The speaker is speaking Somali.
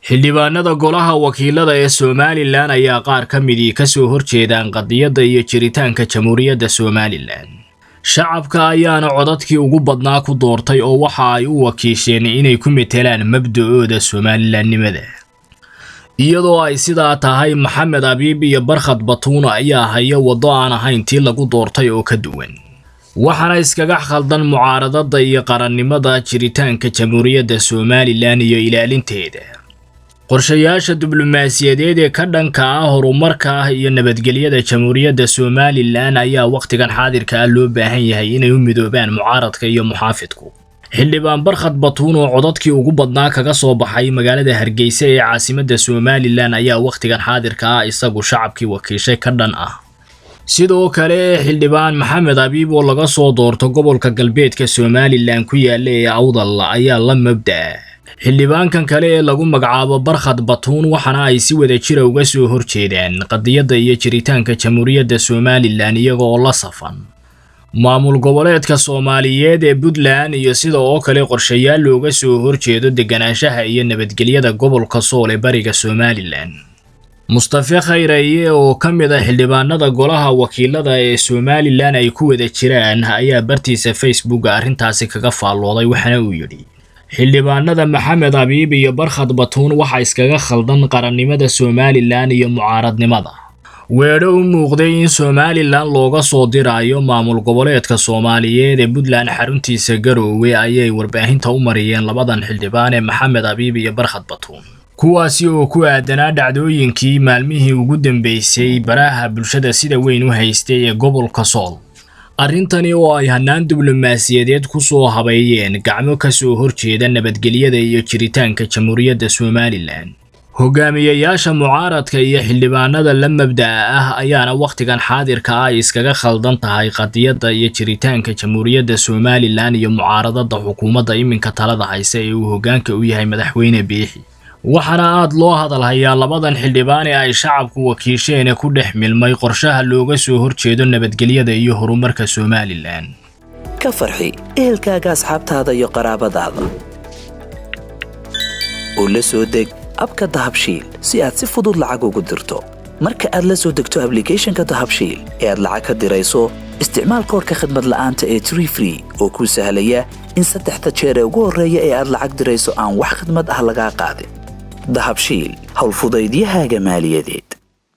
xildhibaanada golaha wakiilada ee somalilan ayaa qaar ka midii ka soo horjeedaan qadiyadda iyo jiritaanka jamhuuriyadda somalilan shacabka ayaana codadkii ugu badnaa ku doortay oo waxa ay u wakiisheen inay ku metelaan mabda'ooda somalilanimada iyadoo ay sidaa tahay maxamed abiib iyo barkhad batuuna ayaa haya waddo aan ahayn tii lagu doortay oo ka duwan waxaana iskaga khaldan mucaaradada iyo qarannimada jiritaanka jamhuuriyadda somalilan iyo ilaalinteeda qorshayaasha diblomaasiyadeed ee ka dhanka ah horumarka ah iyo nabadgelyada jamhuuriyadda somalilan ayaa wakhtigan xaadirka ah loo baahan yahay inay u midoobaan mucaaradka iyo muxaafidku xildhibaan barkhad batuun oo codadkii ugu badnaa kaga soo baxay magaalada hargeysa ee caasimadda somalilan ayaa wakhtigan xaadirka ah isagu shacabkii wakiishay ka dhan ah sidoo kale xildhibaan maxamed abiib oo laga soo doorto gobolka galbeedka somalilan ku yaala ee awdal ayaa la mabda'a xildhibaankan kale ee lagu magacaabo barkhad batuun waxaana ay si wada jira uga soo horjeedaan qadiyadda iyo jiritaanka jamhuuriyadda somalilan iyaga oo la safan maamul goboleedka soomaaliyeed ee puntland iyo sida oo kale qorshayaal looga soo horjeedo deganaanshaha iyo nabadgelyada gobolka sool ee bariga somalilan mustafe khayraye oo ka mid a xildhibaanada golaha wakiilada ee somalilan ay ku wada jiraan ayaa bartiisa facebooka arrintaasi kaga faallooday waxaana uu yidhi xildhibaanada maxamed abiib iyo barkhad batuun waxa iskaga khaldan qarannimada somalilan iyo mucaaradnimada weedho u muuqday in somalilan looga soo diraayo maamul goboleedka soomaaliyeed ee puntland xaruntiisa garoowe ayay warbaahinta u mariyeen labadan xildhibaan ee maxamed abiib iyo barkhad batuun kuwaasi oo ku aadanaa dhacdooyinkii maalmihii ugu dambeysay baraha bulshada sida weyn u haystay ee gobolka sool arrintani oo ay hannaan diblomaasiyadeed ku soo habeeyeen gacmo ka soo horjeeda nabadgelyada iyo jiritaanka jamhuuriyadda somalilan hogaamiyayaasha mucaaradka iyo xildhibaanada la mabda'a ah ayaana wakhtigan xaadirka ah ay iskaga khaldan tahay qadiyadda iyo jiritaanka jamhuuriyadda somalilan iyo mucaaradada xukuumadda iminka talada haysa ee uu hoggaanka u yahay madaxweyne biixi waxaana aad loo hadalhayaa labadan xildhibaan ee ay shacabku wakiisheene ku dhex milmay qorshaha looga soo horjeedo nabadgelyada iyo horumarka somalilan ka farxi ehelkaaga asxaabtaada iyo qaraabadaada oo la soo deg abka dahabshiil si aad si fudud lacag ugu dirto marka aad la soo degto ablicathonka dahabshiil ee aad lacag ka dirayso isticmaal koorka khadmad la'aanta ee tree free oo kuu sahlaya in saddexda jeer ee ugu horreeya ee aad lacag dirayso aan wax khadmad ah lagaa qaadin dahabshiil howlfudaydiyahaaga maaliyadeed